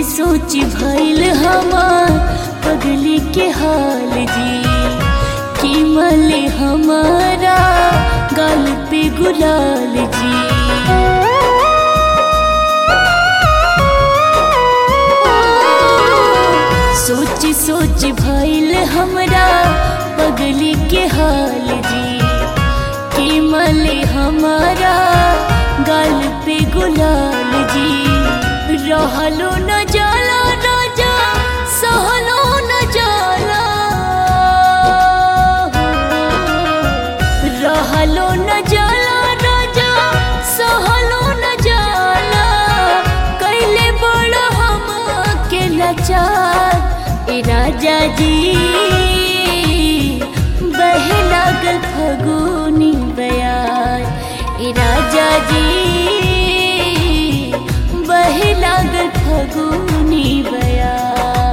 सोच भइल हमार पगली के हाल जी कि मले हमारा गाल पे गुलाल जी सोच सोच भइल हमरा पगली के हाल जी कि मले हमारा गाल पे गुलाल जी रहलो न जाला राजा सहलो न जाला रहलो न जाला राजा सहलो न जाला कैले बड़ हम के लाचार ए राजा जी बहे लागल फगुनी बयार ए राजा जी बहे लागल फगुनी बयार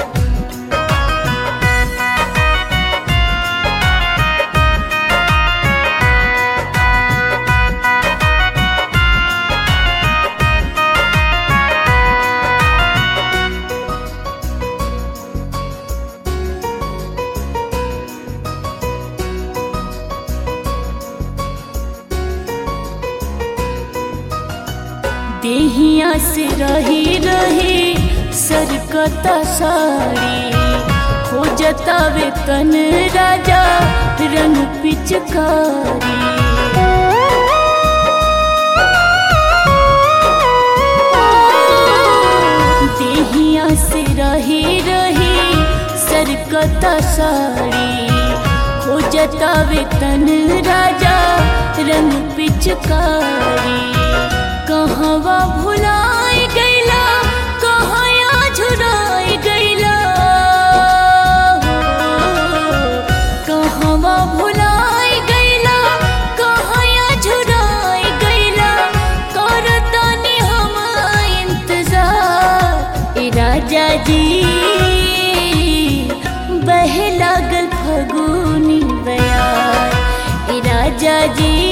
देहिया से रही रही सरकता साड़ी हो जतावे तन राजा रंग पिचकारी देहिया से रही रही सरकता साड़ी हो जतावे तन राजा रंग पिचकारी कहवा भुलाए गैला कहया झुराए गैला कहवा भुलाए गैला कहया झुराए गैला करतानी हम इंतजार ए राजा जी बहे लागल फगुनी बयार ए राजा जी